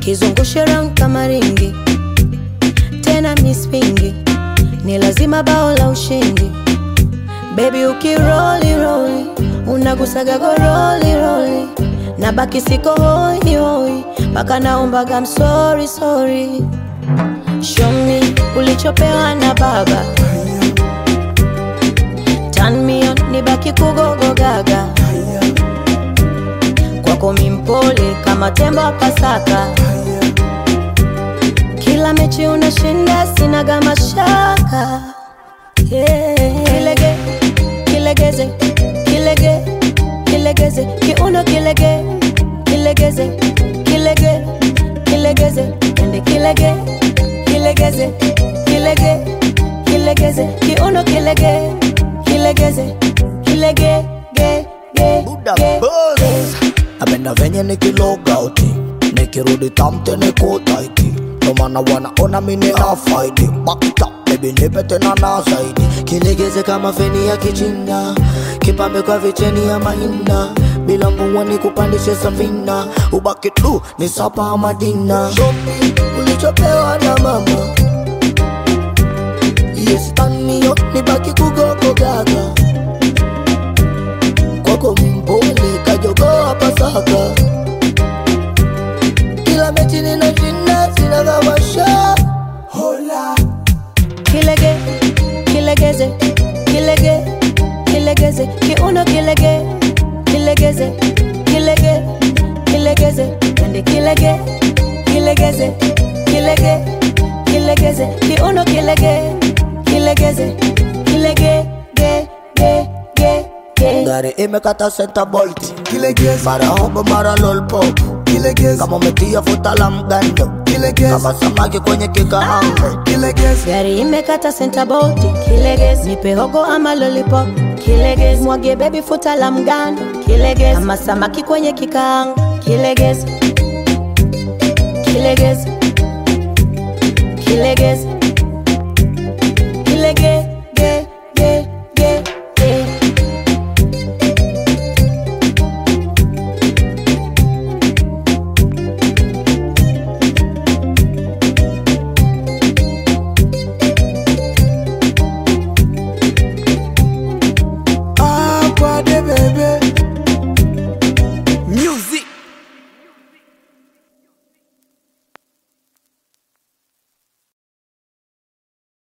kizungushe round kama ringi tena mispingi ni lazima bao la ushindi bebi ukiroli roli unagusaga goroli roli na baki siko hoi hoi mpaka naombaga msori sori show me ulichopewa na baba Turn me on, nibaki kugogo gaga kwako mimpole kama tembo wa Pasaka. Kila mechi unashinda, sinaga mashaka yeah. Kilege, kilegeze, kilege, kilegeze, kiuno kilege, kilegeze, kilege, kilegeze, ende kilege, kilegeze, kilege, kilegeze, kiuno kilege, kilegeze, kilege, ge, ge, Buddha ge, Buzz. ge. Napenda venye nikiloga uti nikirudi tamte niko taiti ndo maana wanaona mimi na faidi back it up baby nipe tena na zaidi kilegeze kama feni ya kichina kipambe kwa vicheni ya mahina bila mvua ni kupandishe safina ubaki tu ni sapa madina shopi ulichopewa na mama yes turn me up nibaki kugogo gaga kwako mpole kajogoa pasaka kila mechi ninashinda sina kamasha hola kilege kilegeze kilege kilegeze kiuno kilege kilegeze kilege kilegeze ende kilege kilegeze kilege kilegeze kiuno kilege kilegeze kilege ge ge ge ge gari imekata senta bolt mara hobo mara lolpop kama umetia futa la mgando kama samaki kwenye kikaango gari imekata senta boti kilegez nipe hogo ama lollipop kilegez mwage bebi futa la mgando kilegez ama samaki kwenye kikaango kilegez kilegez kilegez